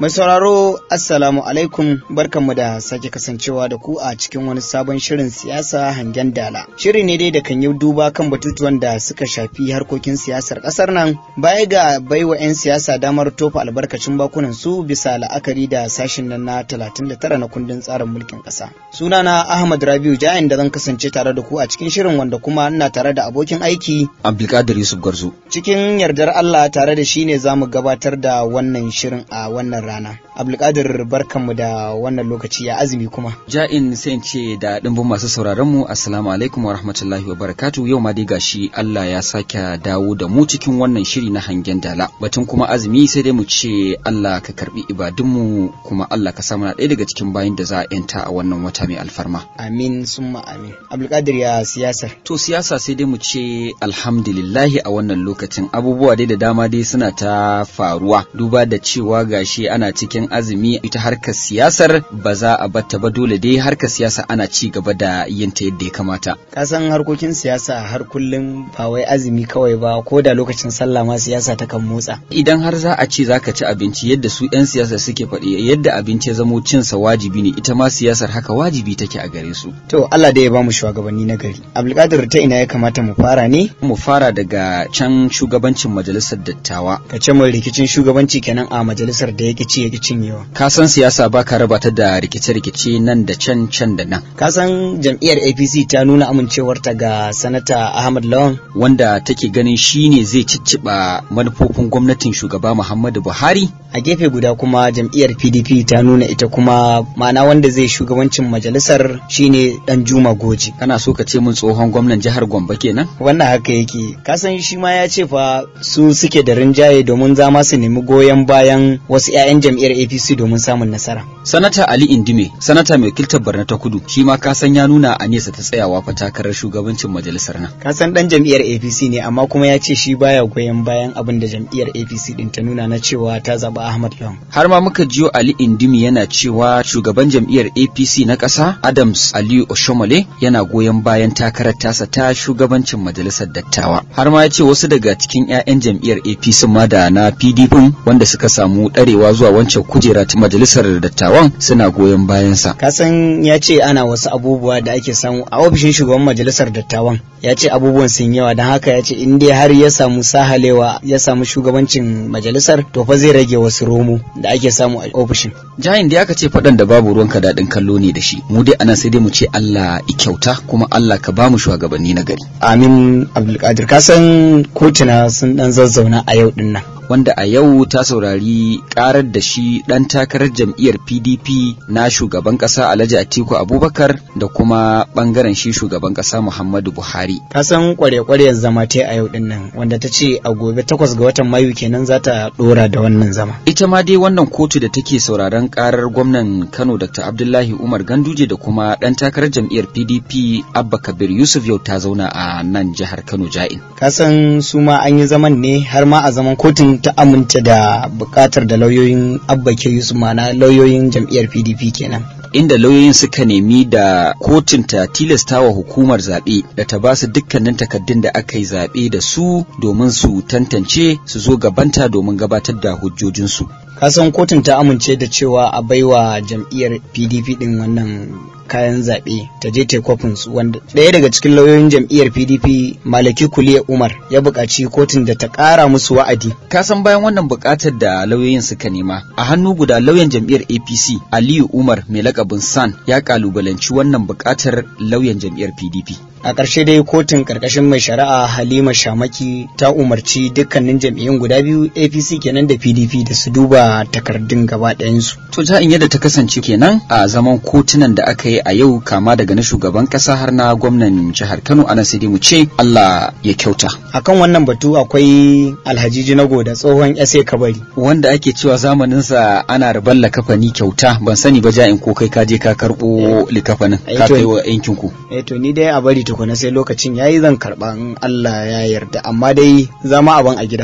Mai sauraro Assalamu alaikum barkanmu da sake kasancewa da ku a cikin wani sabon shirin siyasa hangen dala. Shiri ne dai da kan yi duba kan batutuwan da suka shafi harkokin siyasar ƙasar nan baya ga baiwa 'yan siyasa damar tofa albarkacin bakunan su bisa la'akari da sashin nan na 39 na kundin tsarin mulkin ƙasa. Sunana Ahmad Rabiu Jain da zan kasance tare da ku a cikin shirin wanda kuma ina tare da abokin aiki Abdulkadir Yusuf Garzo. Cikin yardar Allah tare da shi ne za mu gabatar da wannan shirin a wannan rana. Abdulkadir barkanmu da wannan lokaci ya azumi kuma. Ja'in sai in ce da ɗimbin masu sauraron mu Assalamu alaikum wa rahmatullahi wa barakatu yau ma dai gashi Allah ya sake dawo da mu cikin wannan shiri na hangen dala. Batun kuma azumi sai dai mu ce Allah ka karbi ibadunmu kuma Allah ka samu na ɗaya daga cikin bayin da za a yanta a wannan wata mai alfarma. Amin summa amin. Abdulkadir ya siyasar. To siyasa sai dai mu ce alhamdulillahi a wannan lokacin abubuwa dai da dama dai suna ta faruwa duba da cewa gashi ana cikin azumi ita harkar siyasar ba za a batta ba dole dai harkar siyasa ana ci gaba da yin ta yadda ya kamata. Ka san harkokin siyasa har kullum ba wai azumi kawai ba ko da lokacin sallah ma siyasa ta kan motsa. Idan har za a ce zaka ci abinci yadda su 'yan siyasa suke faɗi yadda abinci ya zamo cinsa wajibi ne ita ma siyasar haka wajibi take a gare su. To Allah dai ya bamu shugabanni na gari. Abdulkadir ta ina ya kamata mu fara ne? Mu fara daga can shugabancin majalisar dattawa. Ka ce mai rikicin shugabanci kenan a majalisar da yake ci yake cinyewa. Ka san siyasa ba ka raba ta da rikice-rikice nan da can can da nan. Ka san jam'iyyar APC ta nuna amincewarta ga sanata Ahmad Lawan Wanda take ganin shi ne zai cicciɓa manufofin gwamnatin shugaba Muhammadu Buhari. a gefe guda kuma jam'iyyar PDP ta nuna ita kuma ma'ana wanda zai shugabancin majalisar shine dan Juma Goji. Kana so ka ce mun tsohon gwamnan jihar Gombe kenan? Wannan haka yake. Ka san shi ma ya ce fa su suke da rinjaye domin zama su nemi goyon bayan wasu 'ya'yan jam'iyyar APC domin samun nasara. Sanata Ali Indime, sanata mai wakiltar Barna ta Kudu, shi ma ka san ya nuna a nesa ta tsayawa fa takarar shugabancin majalisar nan. Ka san dan jam'iyyar APC ne amma kuma ya ce shi baya goyon bayan abin da jam'iyyar APC din ta nuna na cewa ta zaba Ahmad Lawan. Har ma muka jiyo Ali Indimi yana cewa shugaban jam'iyyar APC na ƙasa Adams Aliyu Oshomole yana goyon bayan takarar tasa ta shugabancin majalisar dattawa. Har ma ya ce wasu daga cikin 'ya'yan jam'iyyar APC ma da na PDP wanda suka samu ɗarewa zuwa wancan kujera ta majalisar dattawan suna goyon bayansa. Ka san ya ce ana wasu abubuwa da ake samu a ofishin shugaban majalisar dattawan. Ya ce abubuwan sun yawa don haka ya ce in dai har ya samu sahalewa ya samu shugabancin majalisar to fa zai rage wasu romo da ake samu a ofishin. Jayin da aka ce faɗan da babu ruwanka daɗin kallo ne da shi. Mu dai anan sai dai mu ce Allah i kyauta kuma Allah ka bamu shugabanni na gari. Amin Abdulkadir ka san kotuna sun dan zazzauna a yau din nan. wanda a yau ta saurari karar da shi ɗan takarar jam'iyyar PDP na shugaban ƙasa Alhaji Atiku Abubakar da kuma ɓangaren shi shugaban ƙasa Muhammadu Buhari. Ka san kware-kware zama ta a yau din nan wanda ta ce a gobe takwas ga watan Mayu kenan za ta ɗora da wannan zama. Ita ma dai wannan kotu da take sauraron karar gwamnan Kano Dr. Abdullahi Umar Ganduje da kuma ɗan takarar jam'iyyar PDP Abba Kabir Yusuf yau ta zauna a nan jihar Kano Ja'in. Ka san su ma an yi zaman ne har ma a zaman kotun ta amince da bukatar da lauyoyin abba ke yusuf mana lauyoyin jam'iyyar pdp kenan inda lauyoyin suka nemi da kotun ta tilasta wa hukumar zaɓe da ta ba su dukkanin takaddun da aka yi zaɓe da su domin su tantance su zo gabanta domin gabatar da hujjojinsu. kasan kotun ta amince da cewa a baiwa jam'iyyar pdp din wannan kayan zaɓe ta je ta kwafin su wanda ɗaya daga cikin lauyoyin jam'iyyar pdp malaki kuliya umar ya buƙaci kotun da ta ƙara musu wa'adi Ka san bayan wannan buƙatar da lauyoyin suka nema a hannu guda lauyan jam'iyyar apc aliyu umar mai lakabin san ya ƙalubalanci wannan buƙatar lauyan jam'iyyar pdp a ƙarshe dai kotun ƙarƙashin mai shari'a halima shamaki ta umarci dukkanin jam'iyyun guda biyu apc kenan da pdp da su duba takardun gaba ɗayansu To in yadda ta kasance kenan a zaman kotunan da aka yi a yau kama daga na shugaban kasa har na gwamnan jihar Kano ana sai dai mu ce Allah ya kyauta. akan wannan batu akwai alhajiji na da tsohon SA kabari Wanda ake cewa zamaninsa ana rabar likafani kyauta ban sani ba ja'in ko kai ka je ka karɓo likafanin Eh, ka to- kai wa yankin ku. eh to ni dai a bari tukuna sai lokacin yayi zan karba in Allah ya yarda amma dai zama abin a gida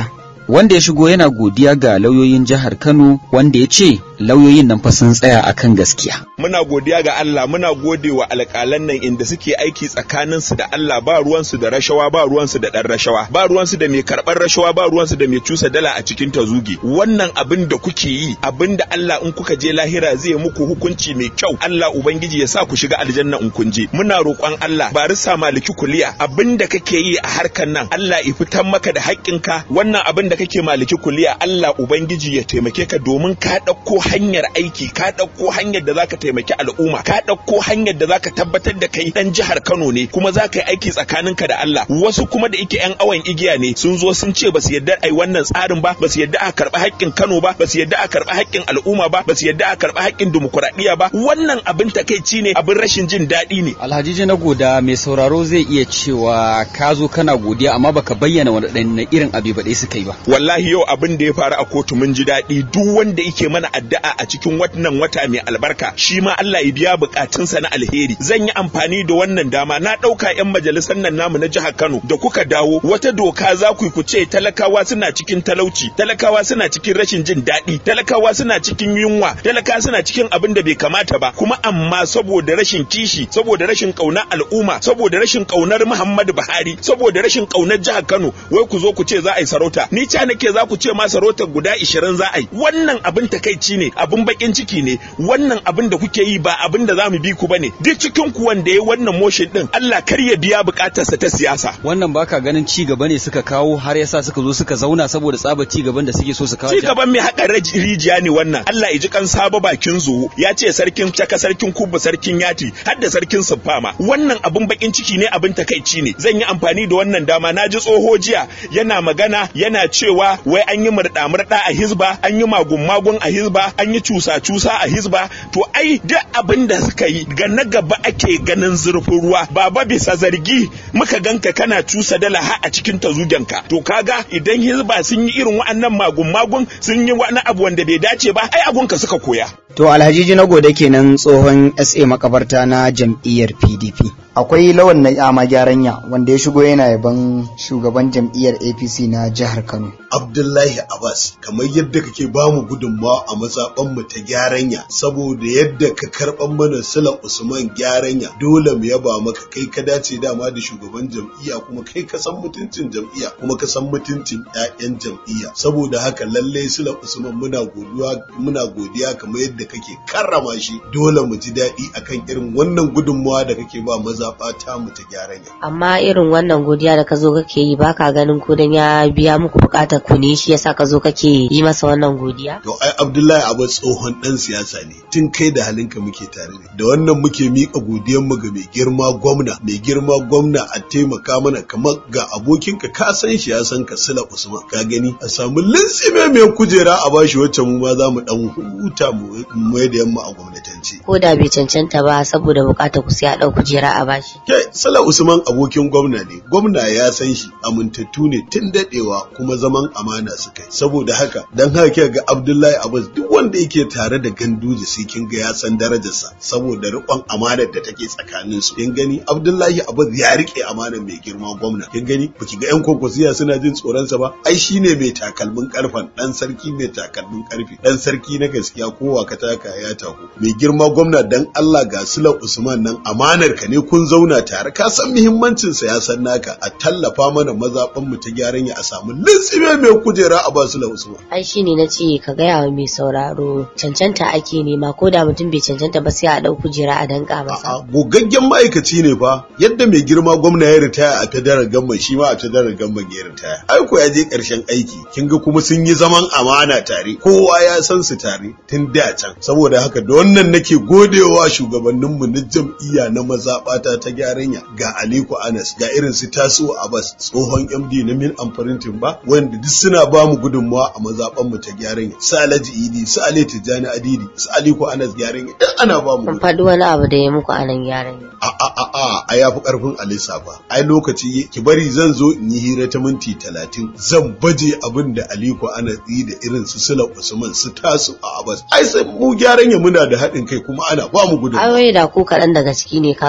wanda ya shigo yana godiya ga lauyoyin jihar Kano wanda ya ce lauyoyin nan fa sun tsaya akan gaskiya. Muna godiya ga Allah muna gode wa alƙalan nan inda suke aiki tsakanin su da Allah ba ruwan su da rashawa ba ruwan su da dan rashawa ba ruwan su da mai karɓar rashawa ba ruwan su da mai cusa dala a cikin tazuge wannan abin da kuke yi abin da Allah in kuka je lahira zai muku hukunci mai kyau Allah ubangiji ya sa ku shiga aljanna in kun je muna roƙon Allah barisa maliki kuliya abin da kake yi a harkan nan Allah ya fitar maka da haƙƙinka wannan abin da kake maliki kuliya Allah ubangiji ya taimake ka domin ka ɗauko hanyar aiki ka ɗauko hanyar da zaka taimaki al'umma ka ɗauko hanyar da zaka tabbatar da kai ɗan jihar Kano ne kuma zaka yi aiki tsakaninka da Allah wasu kuma da yake yan awon igiya ne sun zo sun ce basu yarda ai wannan tsarin ba basu yarda a karɓi haƙƙin Kano ba basu yarda a karɓi haƙƙin al'umma ba basu yarda a karɓi haƙƙin dimokuraɗiyya ba wannan abin takaici ne abin rashin jin daɗi ne Alhaji na goda mai sauraro zai iya cewa ka zo kana godiya amma baka bayyana waɗanne irin abi baɗe suka yi ba wallahi yau abin da ya faru a kotu mun ji daɗi duk wanda yake mana addu'a a cikin wannan wata mai albarka shi ma Allah ya biya bukatunsa na alheri zan yi amfani da wannan dama na ɗauka 'yan majalisar nan namu na jihar Kano da kuka dawo wata doka za ku ku ce talakawa suna cikin talauci talakawa suna cikin rashin jin daɗi talakawa suna cikin yunwa talakawa suna cikin abin da bai kamata ba kuma amma saboda rashin kishi saboda rashin ƙaunar al'umma saboda rashin ƙaunar Muhammadu Buhari saboda rashin ƙaunar jihar Kano wai ku zo ku ce za a yi sarauta ni ca nake za ku ce ma sarauta guda 20 za a yi wannan abin takaici ne abin bakin ciki ne wannan abin da kuke yi ba abin da zamu bi ku bane duk cikin ku wanda yayi wannan motion din Allah kar ya biya bukatarsa ta siyasa wannan baka ganin ci gaba ne suka kawo har yasa suka zo suka zauna saboda tsaba ci gaban da suke so su kawo ci gaban mai haƙa rijiya ne wannan Allah ya ji kan saba bakin zuwo ya ce sarkin caka sarkin kubba sarkin yati har da sarkin siffama wannan abin bakin ciki ne abin takaici ne zan yi amfani da wannan dama na ji tsoho jiya yana magana yana cewa wai an yi murɗa murɗa a hizba an yi magun magun a hizba an yi cusa cusa a hizba to ai duk abin da suka yi ga na gaba ake ganin zurfin ruwa baba bisa zargi muka ganka kana cusa dala ha a cikin tazugenka to kaga idan hizba sun yi irin wa'annan magun magun sun yi wani abu wanda bai dace ba ai abunka suka koya To Alhaji na gode kenan tsohon SA makabarta na jam'iyyar PDP. Akwai lawan na yama gyaranya wanda ya shigo yana yaban shugaban jam'iyyar APC na jihar Kano. Abdullahi Abbas kamar yadda kake ba mu gudunmawa a matsaban mu ta gyaranya saboda yadda ka karban mana Sula Usman gyaranya dole mu yaba maka kai ka dace dama da shugaban jam'iyya kuma kai ka san mutuncin jam'iyya kuma ka san mutuncin ƴaƴan jam'iyya saboda haka lalle Sula Usman muna godiya muna godiya kamar yadda kake karrama shi dole mu ji daɗi akan irin wannan gudunmawa da kake ba mazaɓa ta mu ta gyaranya. Amma irin wannan godiya da ka zo kake yi baka ganin ko dan ya biya muku bukatar ku ne shi yasa ka zo kake yi masa wannan godiya? To ai Abdullahi Abu tsohon ɗan siyasa ne tun kai da halinka muke tare ne da wannan muke miƙa godiyar mu ga mai girma gwamna mai girma gwamna a taimaka mana kamar ga abokinka ka san shi ya san ka Sula Usman ka gani a samu lintsime mai kujera a bashi wacce mu ma za mu dan huta mu mai da yamma a gwamnatance. Ko da bai cancanta ba saboda bukatar ku sai a ɗau kujera a bashi. Ke Sala Usman abokin gwamna ne, gwamna ya san shi amintattu ne tun daɗewa kuma zaman amana su kai. Saboda haka dan haka kika ga Abdullahi Abbas duk wanda yake tare da Ganduje sai kin ga ya san darajarsa saboda riƙon amanar da take tsakanin su. Kin gani Abdullahi Abbas ya rike amanar mai girma gwamna. Kin gani baki ga yan kokosiya suna jin tsoronsa ba? Ai shine mai takalmin karfan dan sarki mai takalmin karfe dan sarki na gaskiya kowa ka taka ya taku. Mai girma gwamna dan Allah ga Sula Usman nan amanar ka ne kun zauna tare ka san muhimmancin sa ya san naka a tallafa mana mazaɓan mu ta gyaran ya a samu lintsime mai kujera a basu la Usman. Ai shine na ce ka gaya wa mai sauraro cancanta ake nema ko da mutum bai cancanta ba sai a ɗau kujera a danka masa. A'a gogaggen ma'aikaci ne fa yadda mai girma gwamna ya ritaya a federal gamban shi ma a federal gamban ya ritaya. Ai ko ya je ƙarshen aiki kin ga kuma sun yi zaman amana tare kowa ya san su tare tun da can saboda haka da wannan nake godewa shugabanninmu na jam'iyya na mazaɓata ta gyaranya ga Aliko Anas ga irin su Taso Abbas tsohon MD na Min Amfarintin ba wanda duk suna ba mu gudunmawa a mazaɓan mu ta gyaranya su Alhaji Idi su Ali Tijjani Adidi su Aliko Anas gyaranya duk ana ba mu Kun faɗi wani abu da ya muku a nan gyaran. a a a a a ya fi karfin Alisa ba ai lokaci ki bari zan zo in yi hira ta minti talatin zan baje abin da Aliko Anas yi da irin su Sula Usman su Taso a Abbas ai sai mu gyaranya muna da haɗin kai kuma ana ba mu gudunmawa Ayoyi da ku kaɗan daga ciki ne ka gaya wa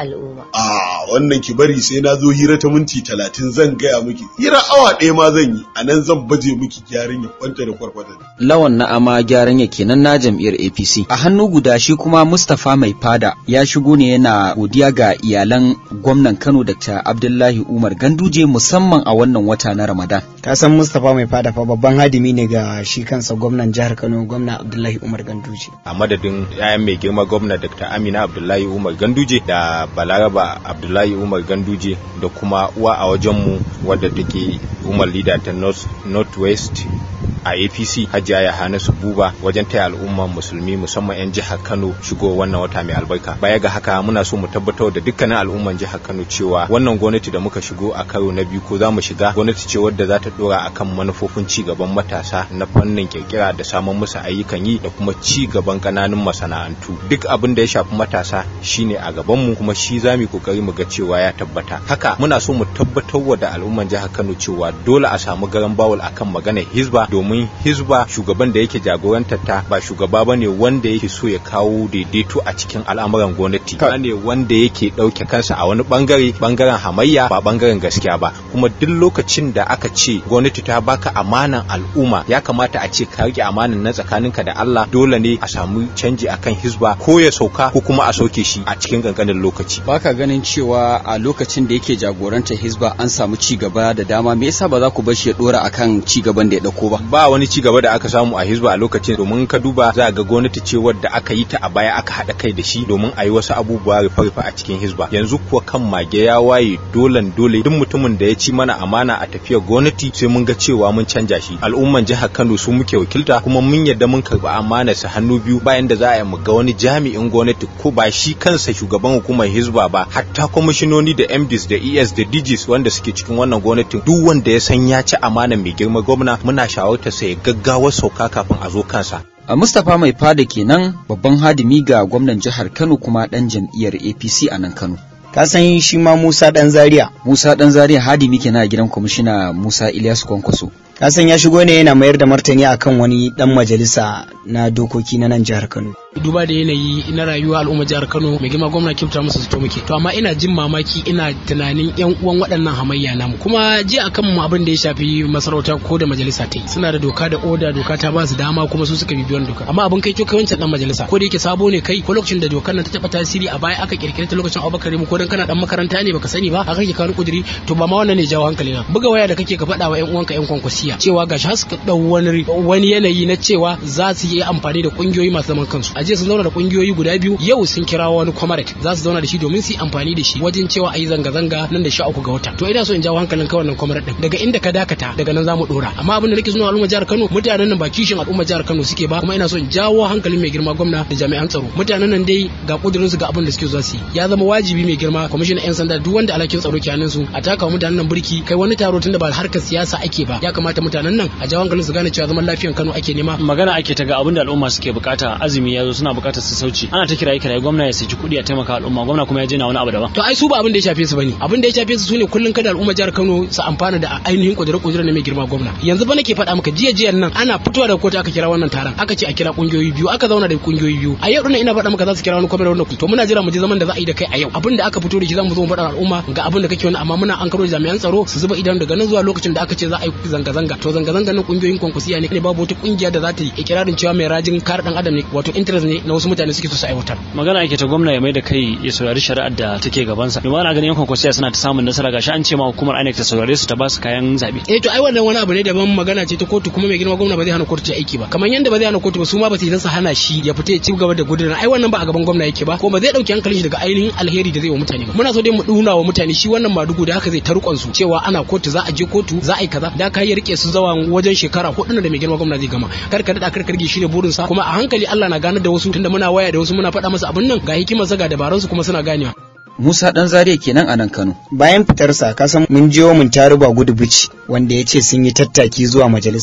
al'umma a wannan ki bari sai na zo hira ta minti talatin zan gaya miki hira awa ɗaya ma zan yi a nan zan baje miki gyaran ya kwanta da kwarkwata lawan na ama gyaran ya kenan na jam'iyyar apc a hannu guda shi kuma mustapha mai fada ya shigo ne yana godiya ga iyalan gwamnan kano dr abdullahi umar ganduje musamman a wannan wata na ramadan ka san mustapha mai fada fa babban hadimi ne ga shi kansa gwamnan jihar kano gwamna abdullahi umar ganduje a madadin yayan mai girma gwamna dr amina abdullahi umar ganduje da balaraba abdullahi umar ganduje da kuma uwa a wajenmu wadda take umar leader ta north west a apc hajiya yahanasu buba wajen taya al'umman musulmi musamman 'yan jihar kano shigo wannan wata mai albarka baya ga haka muna so mu tabbatar da dukkanin al'umman jihar kano cewa wannan gwamnati da muka shigo a karo na biyu ko za mu shiga gwamnati ce wadda za ta dora akan manufofin ci gaban matasa na fannin kirkira da samun musu ayyukan yi da kuma ci gaban kananun masana'antu duk abin da ya shafi matasa shine a gaban mu kuma shi za mu kokari mu ga cewa ya tabbata haka muna so mu tabbatar da al'umman jihar kano cewa dole a samu garan bawul akan maganar hizba domin domin hizba shugaban da yake jagorantar ta ba shugaba bane wanda yake so ya kawo daidaito a cikin al'amuran gwamnati ba ne wanda yake ɗauke kansa a wani bangare bangaren hamayya ba bangaren gaskiya ba kuma duk lokacin da aka ce gwamnati ta baka amanan al'umma ya kamata a ce ka rike amanan na tsakaninka da Allah dole ne a samu canji akan hizba ko ya sauka ko kuma a sauke shi a cikin kankanin lokaci baka ganin cewa a lokacin da yake jagorantar hizba an samu ci gaba da dama me yasa ba za ku bar shi ya dora akan ci gaban da ya dauko ba ba wani ci gaba da aka samu a hizba a lokacin domin ka duba za ga gwamnati ce wadda aka yi ta a baya aka haɗa kai da shi domin a yi wasu abubuwa rufe-rufe a cikin hizba yanzu kuwa kan mage ya waye dolan dole duk mutumin da ya ci mana amana a tafiyar gwamnati sai mun ga cewa mun canja shi al'umman jihar Kano su muke wakilta kuma mun yadda mun karɓi amana su hannu biyu bayan da za a yi mu ga wani jami'in gwamnati ko ba shi kansa shugaban hukumar hizba ba hatta kwamishinoni da MDs da ES da DGs wanda suke cikin wannan gwamnatin duk wanda ya san ya ci amana mai girma gwamna muna shawartar sa ya gaggawar sauka kafin a zo kansa. A Mustapha mai fada kenan babban hadimi ga gwamnan jihar Kano kuma ɗan jam'iyyar APC a nan Kano. ka san shi ma Musa dan Zaria Musa ɗan Zaria hadimi kenan a gidan kwamishina Musa Ilyasu Kwankwaso. ka san ya shigo ne yana mayar da martani akan wani dan majalisa na dokoki na nan jihar Kano duba da yanayi na rayuwa al'ummar jihar Kano mai girma gwamna kyauta musu su to muke to amma ina jin mamaki ina tunanin yan uwan waɗannan hamayya namu kuma ji akan mu abin da ya shafi masarauta ko da majalisa ta yi suna da doka da oda doka ta ba su dama kuma su suka bibi wannan doka amma abin kai kai wancan dan majalisa ko da yake sabo ne kai ko lokacin da dokar nan ta taba tasiri a baya aka kirkire ta lokacin Abubakar mu ko dan kana dan makaranta ne baka sani ba aka kake kawo kuduri to ba ma wannan ne jawo hankali na buga waya da kake ka faɗa wa yan uwanka yan kwankwasiya cewa gashi har suka dau wani wani yanayi na cewa za su yi amfani da kungiyoyi masu zaman kansu a je sun zauna da kungiyoyi guda biyu yau sun kira wani comrade za su zauna da shi domin su yi amfani da shi wajen cewa a yi zanga-zanga nan da sha uku ga wata to ina so in jawo hankalin ka wannan comrade din daga inda ka dakata daga nan za mu dora amma abin da nake suna al'umma jihar Kano mutanen nan ba kishin al'umma jihar Kano suke ba kuma ina so in jawo hankalin mai girma gwamna da jami'an tsaro mutanen nan dai ga kudirin su ga abin da suke zuwa su ya zama wajibi mai girma kwamishinan yan sanda duk wanda alhakin tsaro ke hannun su a taka mutanen nan burki kai wani taro tunda ba harkar siyasa ake ba ya kamata mutanen nan a jawo hankalin su gane cewa zaman lafiyan Kano ake nema magana ake ta ga abin da al'umma suke bukata azumi ya zo suna bukatar su sauci ana ta kiraye kiraye gwamna ya saki kuɗi a taimaka al'umma gwamna kuma ya je na wani abu daban to ai su ba abin da ya shafe su bane abin da ya shafe su sune kullun kada al'umma jihar Kano su amfana da ainihin kudure kudure na mai girma gwamna yanzu ba nake faɗa maka jiya jiyan nan ana fitowa da kotu aka kira wannan taron aka ce a kira kungiyoyi biyu aka zauna da kungiyoyi biyu a yau dinnan ina faɗa maka za su kira wani kwamitin wannan to muna jira mu ji zaman da za a yi da kai a yau abin da aka fito da shi za mu zo mu faɗa al'umma ga abin da kake wani amma muna an karo jami'an tsaro su zuba idan daga nan zuwa lokacin da aka ce za a yi zanga-zanga to zanga-zanga nan kungiyoyin kwankwasiya ne babu wata kungiya da za ta yi ikirarin cewa mai rajin kare dan adam ne wato interest ne na wasu mutane suke so su aiwatar magana ake ta gwamna ya mai da kai ya saurari shari'ar da take gabansa domin ana ganin yankon kwasiya suna ta samun nasara gashi an ce ma hukumar INEC ta saurare su ta ba su kayan zabe eh to ai wannan wani abu ne daban magana ce ta kotu kuma mai girma gwamna ba zai hana kotu ta aiki ba kamar yanda ba zai hana kotu ba su ma ba su yi su hana shi ya fita ya ci gaba da gudunar ai wannan ba a gaban gwamna yake ba kuma zai dauki hankalin shi daga ainihin alheri da zai wa mutane ba muna so dai mu duna wa mutane shi wannan madugu da haka zai tarkon su cewa ana kotu za a je kotu za a yi kaza da ka yi rike su zawa wajen shekara hudu da mai girma gwamna zai gama kar ka dada kar karge shi ne burin sa kuma a hankali Allah na ganar da wasu tunda muna waya da wasu muna faɗa masa abin nan ga hikimar sa ga dabarun su kuma suna ganewa Musa ɗan Zaria kenan a nan Kano. bayan fitarsa ka san mun jiyo mun taruba gudu bici wanda ya ce sun yi tattaki zuwa majalisa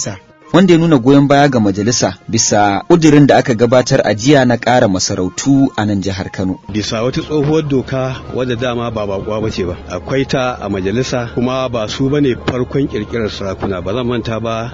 wanda ya nuna goyon baya ga majalisa bisa ƙudirin da aka gabatar a jiya na ƙara masarautu a nan jihar Kano. Bisa wata tsohuwar doka wadda dama ba bakuwa ba ce ba. Akwai ta a majalisa kuma ba su bane farkon kirkirar sarakuna ba zan manta ba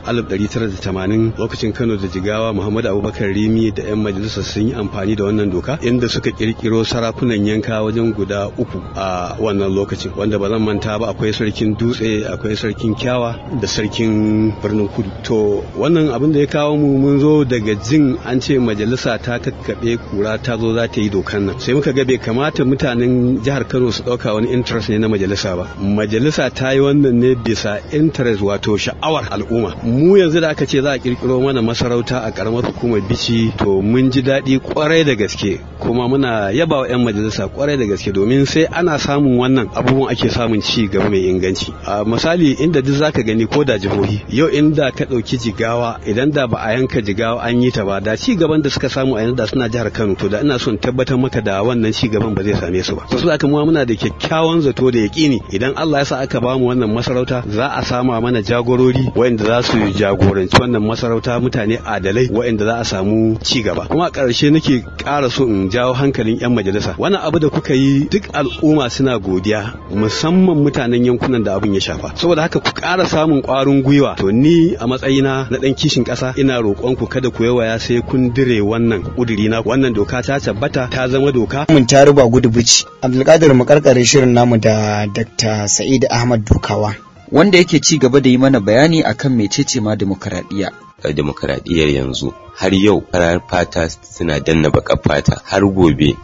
1980 lokacin Kano da Jigawa Muhammadu Abubakar Rimi da 'yan majalisa sun yi amfani da wannan doka inda suka kirkiro sarakunan yanka wajen guda uku a wannan lokacin wanda ba zan manta ba akwai sarkin dutse akwai sarkin kyawa da sarkin birnin kudu to wannan abin da ya kawo mu mun zo daga jin an ce majalisa ta kakkaɓe kura ta zo za ta yi dokan nan sai muka ga bai kamata mutanen jihar kano su ɗauka wani interest ne na majalisa ba majalisa ta yi wannan ne bisa interest wato sha'awar al'umma mu yanzu da aka ce za a kirkiro mana masarauta a karamar hukumar bici to mun ji daɗi kwarai da gaske kuma muna yaba wa 'yan majalisa kwarai da gaske domin sai ana samun wannan abubuwan ake samun ci gaba mai inganci a misali inda duk zaka gani ko da jihohi yau inda ka ɗauki jigawa idan da ba a yanka jigawa an yi ta ba da ci gaban da suka samu a yanzu da suna jihar Kano to da ina son tabbatar maka da wannan ci gaban ba zai same su ba so su aka muna da kyakkyawan zato da yaƙini idan Allah ya sa aka ba mu wannan masarauta za a sama mana jagorori waɗanda za su jagoranci wannan masarauta mutane adalai waɗanda za a samu ci gaba kuma a ƙarshe nake ƙara so in jawo hankalin 'yan majalisa wannan abu da kuka yi duk al'umma suna godiya musamman mutanen yankunan da abin ya shafa saboda haka ku ƙara samun ƙwarin gwiwa to ni a matsayina na ɗan kishin ƙasa ina roƙon ku kada ku yawaya sai kun dire wannan ƙuduri na wannan doka ta tabbata ta zama doka mun ta ruba gudu bici abdulkadir mu karkare shirin namu da dr sa'id ahmad dukawa wanda yake ci gaba da yi mana bayani akan mecece ma demokaradiyya demokaradiyyar yanzu har yau farar fata suna danna baƙar fata har gobe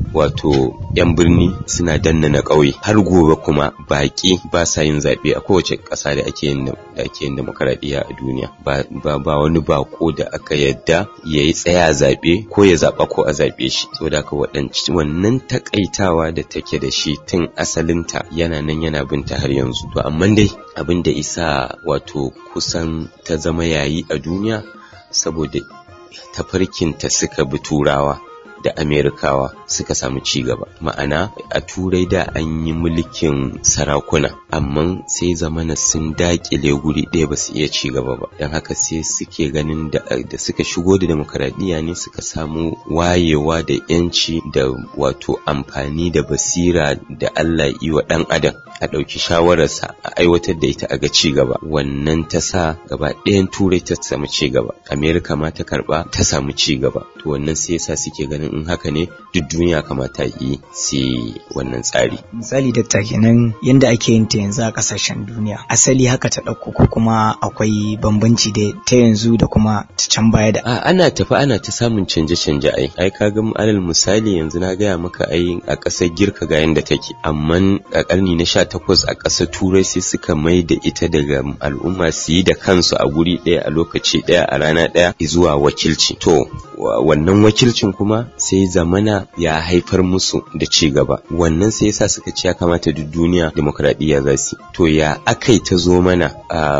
wato 'yan birni suna danna na ƙauye har gobe kuma baƙi ba sa yin zaɓe a kowace ƙasa da ake yin da ake yin demokaradiyya a duniya ba, ba, ba wani bako da aka yadda ya yi tsaya zaɓe ko ya zaɓa ko a zaɓe shi saboda haka wannan takaitawa da take da shi tun asalinta yana nan yana binta har yanzu to amma dai abin da isa wato kusan ta zama yayi a duniya saboda tafarkinta suka bi turawa da amerikawa suka samu ci gaba ma'ana a turai da an yi mulkin sarakuna amma sai zamana sun dakile guri ɗaya ba su iya ci gaba ba don haka sai suke ganin da, da suka shigo da demokaradiyya ne suka samu wayewa da yanci da wato amfani da basira da allah yi wa ɗan adam a ɗauki shawararsa a aiwatar da ita a ga ci gaba wannan ta sa gaba ɗayan turai ta samu ci gaba amerika ma ta karɓa ta samu ci gaba to wannan sai yasa suke ganin in haka ne duk duniya kamata yi sai wannan tsari misali dakta kenan yanda ake yin ta yanzu a kasashen duniya asali haka ta ɗauko ko kuma akwai bambanci da ta yanzu da kuma ta can baya da a ana tafi ana ta samun canje-canje ai ai kaga alal misali yanzu na gaya maka ai a ƙasar girka ga yanda take amma a ƙarni na sha takwas a ƙasar turai sai suka mai da ita daga al'umma su yi da kansu a guri ɗaya a lokaci ɗaya a rana ɗaya zuwa wakilci to wannan wakilcin kuma sai zamana ya haifar musu da ci gaba wannan sai yasa suka ce ya kamata duk duniya demokradiyya za su to ya akai ta zo mana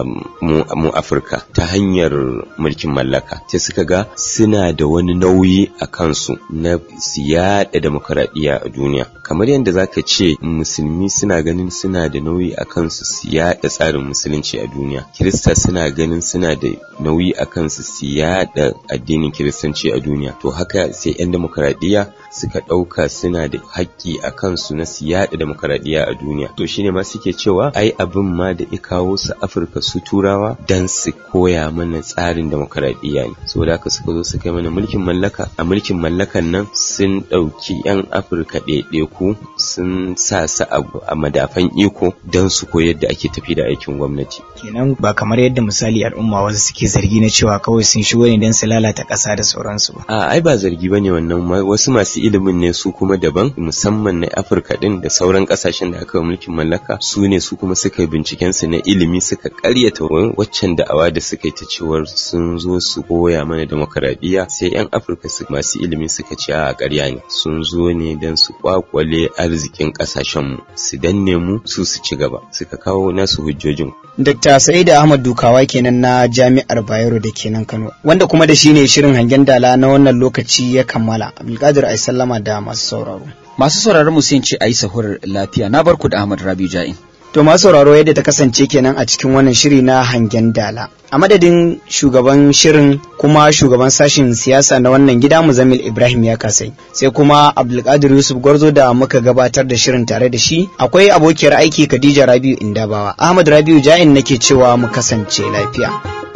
mu, mu afirka ta hanyar mulkin mallaka sai suka ga suna da wani nauyi a kansu na su yaɗa demokradiyya a duniya kamar yadda zaka ce musulmi suna ganin suna da nauyi a kansu su yaɗa tsarin musulunci a duniya kirista suna ganin suna da nauyi a kansu su yaɗa addinin kiristanci a duniya to haka sai 'yan demokaradiyya suka ɗauka suna da haƙƙi a kansu na su yaɗa demokaradiyya a duniya to shine ma suke cewa ai abin ma da ya kawo su afirka su turawa dan su koya mana tsarin demokaradiyya ne saboda haka suka zo suka yi mana mulkin mallaka a mulkin mallakan nan sun ɗauki 'yan afirka ɗaiɗaiku sun sa su a madafan iko don su koyar da ake tafi da aikin gwamnati kenan ba kamar yadda misali al'umma wasu suke zargi na cewa kawai sun shigo ne don su lalata ƙasa da sauransu ba a ai ba zargi bane wannan wasu masu ilimin ne su kuma daban musamman na afirka din da sauran ƙasashen da aka yi mulkin mallaka su ne su kuma suka yi binciken su na ilimi suka ƙaryata waccan da'awa da suka yi ta cewar sun zo su koya mana demokaradiyya sai yan afirka su masu ilimi suka ce a ƙarya ne sun zo ne don su kwakwale arzikin ƙasashenmu su danne mu su su ci gaba suka kawo nasu hujjojin Dr. Sa'id Ahmad Dukawa kenan na Jami'ar Bayero da kenan Kano, wanda kuma da shi ne shirin hangen dala na wannan lokaci ya kammala. Abdulkadir ai sallama da masu sauraro. Masu sauraron mu sun ce ayi sahurar lafiya na barku da Ahmad Rabi Ja'in. To masu sauraro yadda ta kasance kenan a cikin wannan shiri na hangen dala. A madadin shugaban shirin kuma shugaban sashin siyasa na wannan gida Muzammil Ibrahim ya kasai. Sai kuma Abdulkadir Yusuf Gwarzo da muka gabatar da shirin tare da shi. Akwai abokiyar aiki Khadija Rabiu Indabawa. Ahmad Rabiu Ja'in nake cewa mu kasance lafiya.